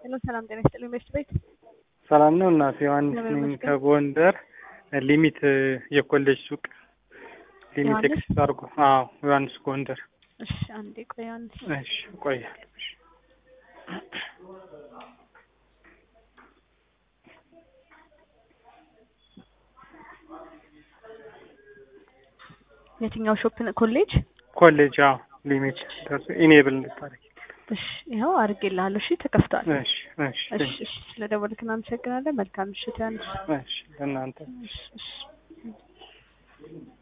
ሄሎ ሰላም ጤና ይስጥልኝ ቤስት ቤት ሰላም ነው እናቴ ዮሐንስ እግዚአብሔር ነኝ ይመስገን። ከጎንደር ሊሚት የኮሌጅ ሱቅ ሊሚት ዮሐንስ? ኤክስ አድርጎ አዎ ዮሐንስ ጎንደር እሺ አንዴ ቆይ አንዴ እሺ እቆያለሁ እሺ የትኛው ሾፕ ነው ኮሌጅ ኮሌጅ አዎ ሊሚት ደርሶ ኢኔብል እንድታደርግ እሺ ይኸው አድርጌልሃለሁ እሺ ተከፍቷል እሺ እሺ እሺ እሺ ስለደወልክ እናመሰግናለን መልካም ምሽት ዮሐንስ እሺ ለእናንተ እሺ እሺ